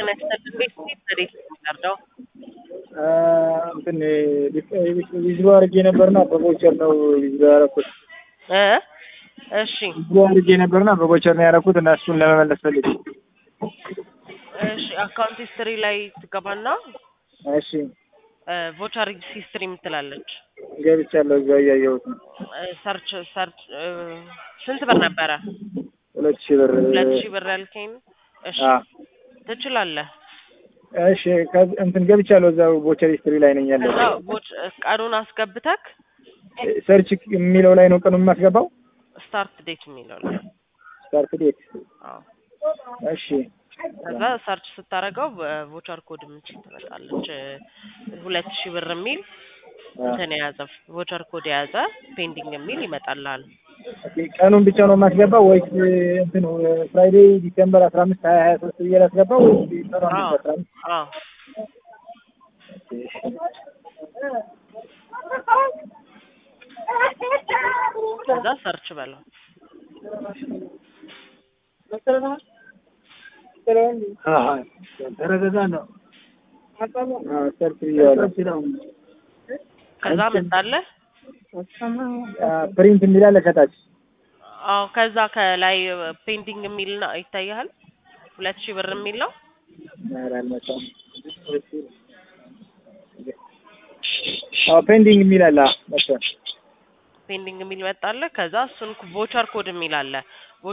ጤና ይስጥልኝ። ቤት እንዴት እንዴት ነው የሚቀርደው? እንትን ዊዝሮ አድርጌ ነበርና በቮቸር ነው ዊዝሮ ያደረኩት። እ እሺ ዊዝሮ አድርጌ ነበርና በቮቸር ነው ያደረኩት እና እሱን ለመመለስ ፈልጌ። እሺ አካውንት ሂስትሪ ላይ ትገባና እሺ ቮቸር ሂስትሪ የምትላለች ገብቻለሁ። እዛው እያየሁት ነው። ሰርች ሰርች ስንት ብር ነበረ? ሁለት ሺህ ብር ሁለት ሺህ ብር ያልከኝ። እሺ አ ትችላለህ። እሺ ከዚ- እንትን ገብቻለሁ። እዛው ቮቸር ሂስትሪ ላይ ነኝ ያለው። ከዛ ቮች ቀኑን አስገብተክ ሰርች የሚለው ላይ ነው ቀኑን የማስገባው። ስታርት ዴት የሚለው ላይ ስታርት ዴት። አዎ። እሺ ከዛ ሰርች ስታደርገው ቮቸር ኮድ የምትል ትመጣለች። ሁለት ሺህ ብር የሚል እንትን የያዘ ቮቸር ኮድ የያዘ ፔንዲንግ የሚል ይመጣልሃል። ኦኬ፣ ቀኑን ብቻ ነው የማስገባው ወይስ እንትን ፍራይዴይ ዲሴምበር አስራ አምስት ሀያ ሀያ ሶስት ብዬ ላስገባው ወይስ ቀኑን አዎ ብቻ አስራ አምስት አዎ ከዛ ሰርች በለው። ተረጋጋ ነው። ሰርች ብዬዋለሁ። ከዛ መጣለህ። ፕሪንት የሚላለ ከታች አዎ ከዛ ከላይ ፔንዲንግ የሚል ነው ይታያል። ሁለት ሺህ ብር የሚል ነው። ኧረ አልመጣም። አዎ ፔንዲንግ የሚል አለ። አዎ መጣ። ፔንዲንግ የሚል መጣለህ። ከዛ እሱን ቮቸር ኮድ የሚል አለ።